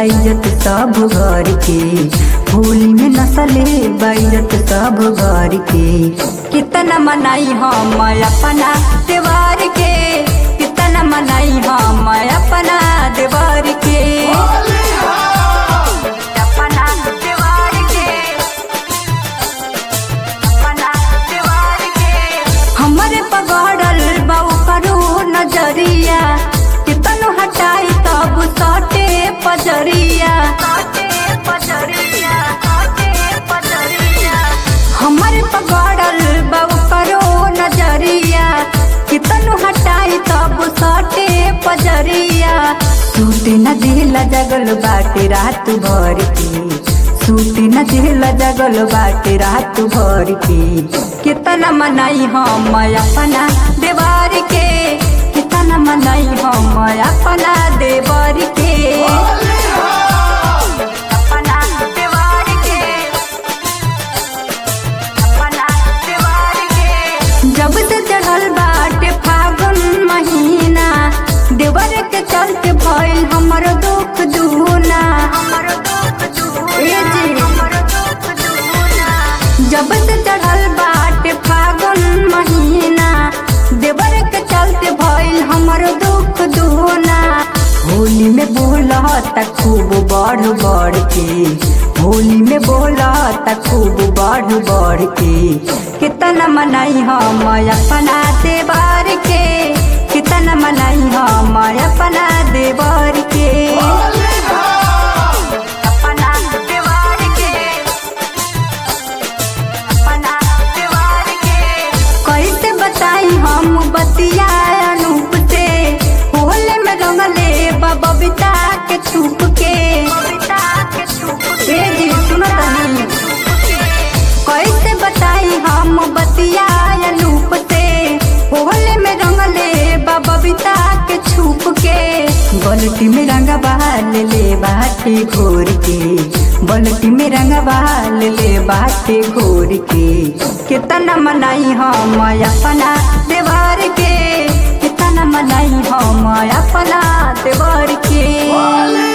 बाइजत सब घर के होली में नसले बाइजत सब घर के कितना मनाई हम अपना त्योहार के कितना मनाई हम अपना त्योहार के अपना त्योहार के अपना त्योहार के हमरे पगड़ल बाऊ करू नजरिया कितनो हटाई तब सटे पजरिया हमरे पगड़ल बाऊ करू नजरिया कितनो हटाई तब सटे पजरिया सूट न दिला जगल बाटे रात भर की सूट न दिला जगल बाटे रात भर की कितना मनाई हम अपना देवार के कितना मनाई हम अपना देवर के अपना देवार के अपना देवार के जब से चढ़ल बाटे फागुन महीना देवर के चलते भइल हमर दुख दुना हमर दुख जब से चढ़ल बाटे फागुन महीना देवर के चलते भइल हमर दुख दुना होली में बोला त खूब बढ़ बढ़ के होली में बोला त खूब बढ़ बढ़ के कितना मनाई हम अपना देवर के कितना मनाई हम अपना देवर के अपना देवर के अपना देवर के कैसे बताई हम बतिया अनूप से होले में रंगले बबीता के छुप के ए जी सुनो तनी कैसे बताई हम बतिया अनूप से होले में रंगले बबीता के छुप के बलटी में रंग बहाल ले बाटे घोर के बलटी में रंग बहाल ले बाटे घोर के कितना मनाई हम अपना देवार के कितना मनाई हम अपना देवार के